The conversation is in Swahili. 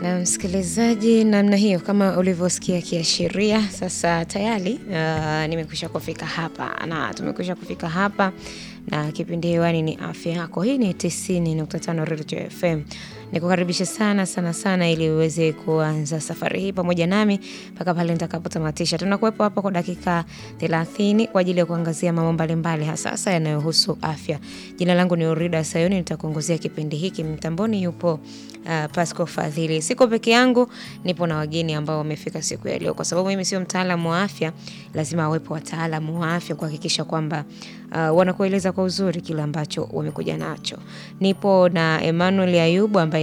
Na msikilizaji, namna hiyo kama ulivyosikia kiashiria, sasa tayari uh, nimekwisha kufika hapa na tumekwisha kufika hapa na kipindi hewani ni afya yako. Hii ni 90.5 Radio FM. Nikukaribisha sana sana sana ili uweze kuanza safari hii pamoja nami mpaka pale nitakapotamatisha. Tunakuwepo hapa kwa dakika 30 kwa ajili ya kuangazia mambo mbalimbali hasa hasa yanayohusu afya. Jina langu ni Urida Sayuni, nitakuongozea kipindi hiki. Mtamboni yupo uh, Pasco Fadhili. Siko peke yangu, nipo na wageni ambao wamefika siku ya leo, kwa sababu mimi sio mtaalamu wa afya. Lazima wawepo wataalamu wa afya kuhakikisha kwamba uh, wanakueleza kwa uzuri kile ambacho wamekuja nacho. Nipo na Emmanuel Ayubu ambaye